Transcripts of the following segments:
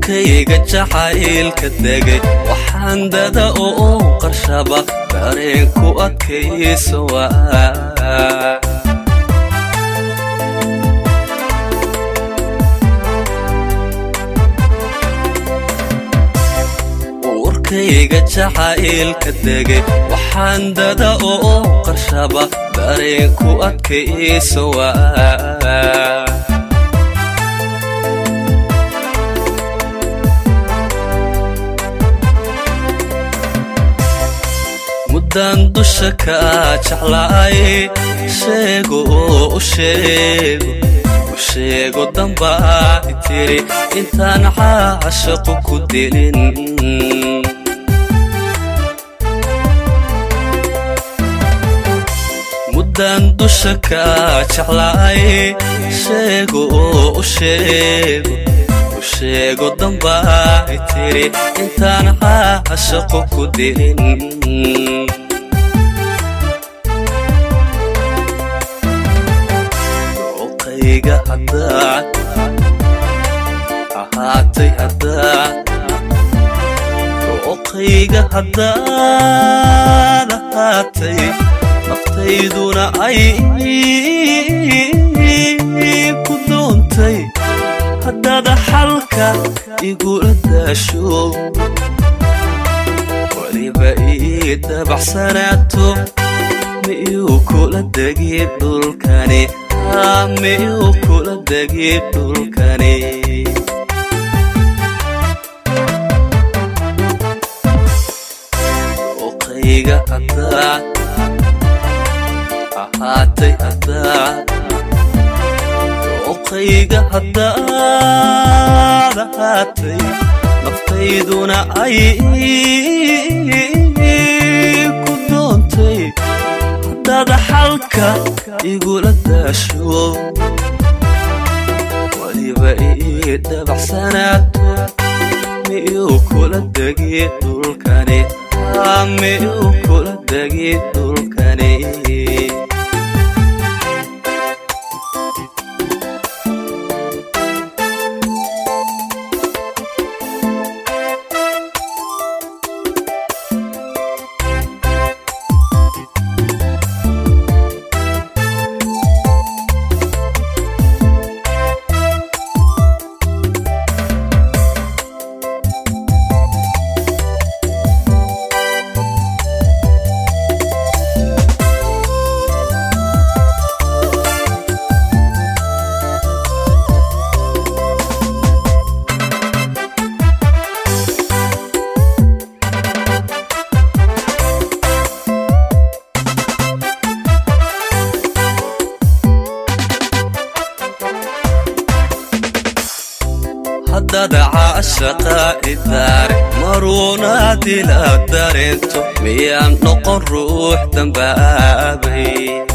uurkayga jacaylka degay waxaan dada oo u qarshaba dareenku adkayso waa uurkayga jacaylka degay waxaan dada oo u qarshaba dareenku adkayso waa muddaan dusha kaa jeclaay sheego oo u sheego u sheego dambaa itiri intaan caashaqu ku dilin muddaan dusha kaa jeclaay sheego oo u sheego u sheego dambaa itiri intaan caashaqu ku dilin dooqayga haddaad ahaatay haddaad dooqayga haddaad ahaatay naftayduna ay ku doontay haddaada xalka igula daasho weliba ii dabaxsanaato miyuu kula degi dhulkani miyuu kula degi dhulkani dooqayga haddaad ahaatay haddaad dooqayga haddaad ahaatay naftayduna ay ku doontay haddaada xalka igula daasho weliba ii dabaxsanaato miyuu kula degi dhulkani miyuu kula degi dhulkani haddada caashaqa idaare maruunaadila dareento miyaan noqon ruux dambaabay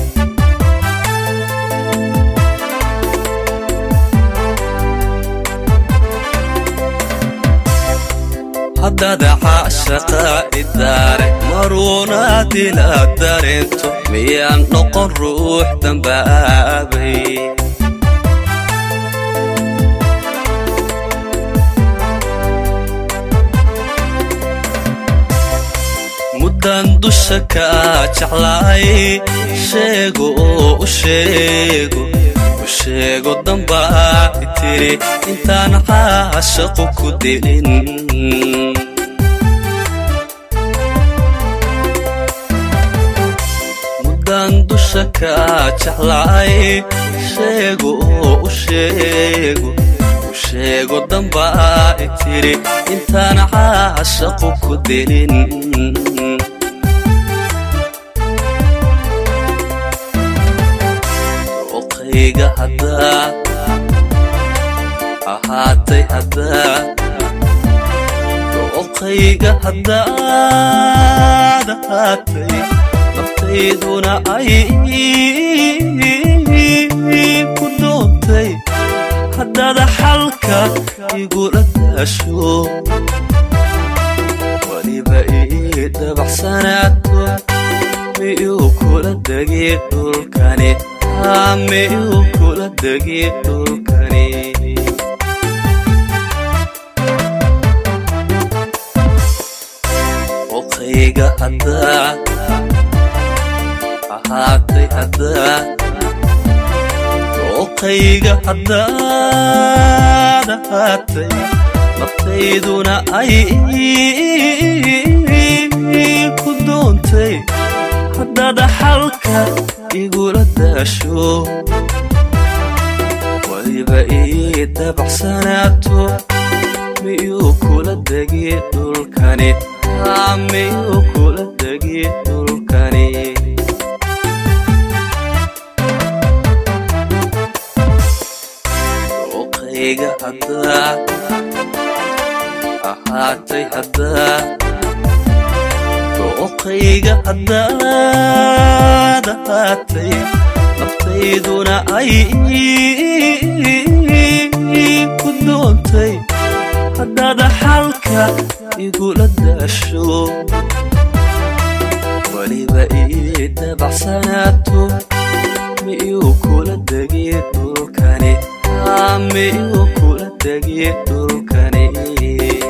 haddada caashaqa idaare maruunaadila dareento miyaan noqon ruux dambaabay muddaan dusha kaa jeclaay sheego oo u sheego u sheego dambaa itiri intaan caashaqu ku dilin muddaan dusha kaa jeclaay sheego oo u sheego u sheego dambaa itiri intaan caashaqu ku dilin dooqayga haddaad ahaatay haddaad dooqayga haddaad ahaatay naftayduna ay ku doontay haddaada xalka igula daasho weliba ii dabaxsanaato miyuu kula degi dhulkani miyuu kula degi dhulkani dooqayga haddaad ahaatay haddaad dooqayga haddaad ahaatay naftayduna ay ku doontay haddaad xalka igula daasho weliba ii dabacsanaato miyuu kula degi dhulkani miyuu kula degi dhulkani dooqayga haddaad ahaatay haddaad dooqayga haddaad ahaatay naftayduna ay ku doontay haddaad xalka igula daasho weliba ii dabacsanaato miyuu kula degi dhulkani miyuu kula degi dhulkani